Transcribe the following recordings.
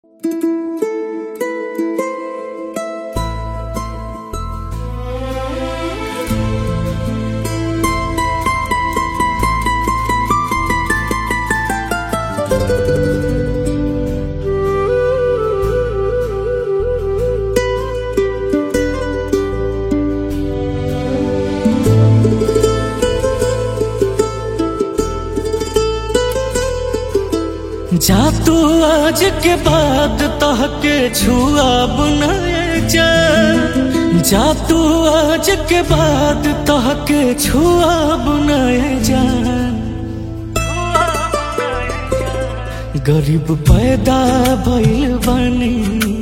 जा तू आज के बाद तहके छुआ बुनाए जा जा तू आज के बाद तहके छुआ बुनाए जा गरीब पैदा भइल बानी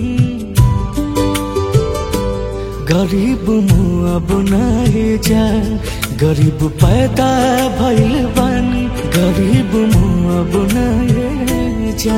गरीब मुआ बुनाए जा गरीब पैदा भइल बानी गरीब मुआ बुनाए जा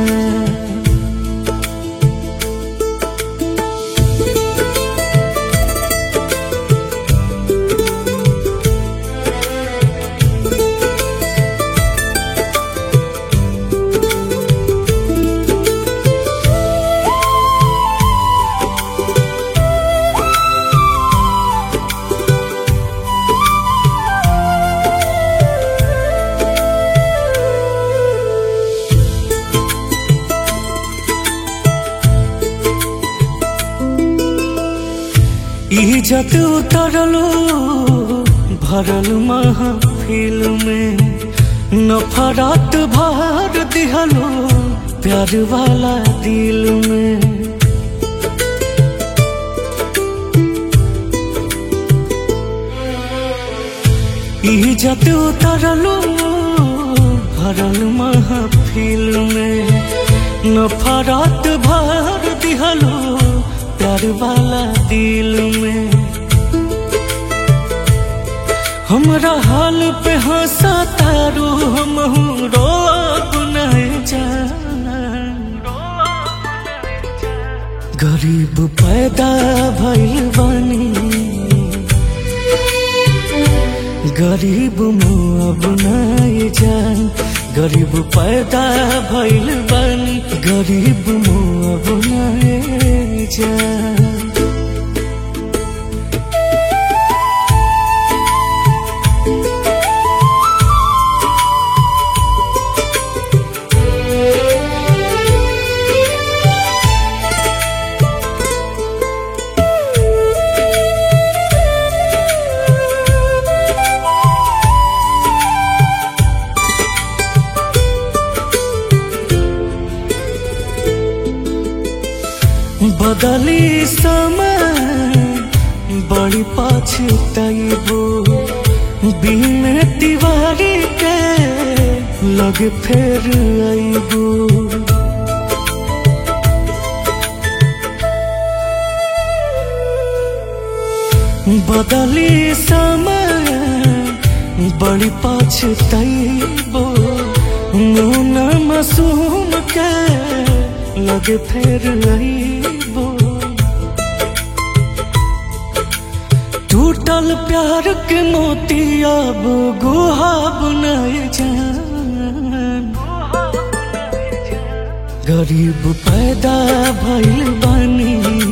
इज्जत उतरलो भरल महफिल में नफरत भर दिहलो प्यार वाला दिल में इज्जत उतरलो भरल महफिल में नफरत भर दिहलो प्यार वाला दिल में हमरा हाल पे हंसा तारू हम रो अपनाए गरीब पैदा भइल बानी गरीब मुआ बनाए जान गरीब पैदा भइल बानी गरीब मुआ बनाए जान बदली समय बड़ी पछताइबो बिन तिवारी के लग फेर आइबो बदली समय बड़ी पछताइबो मुना मासूम के लग फेर आइबो टूटल प्यार के मोती अब गुहा बनाए जान गरीब पैदा भइल बानी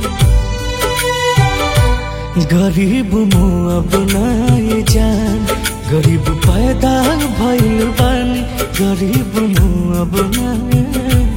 गरीब मुआ बनाए जान गरीब पैदा भइल बानी गरीब मुआ बनाए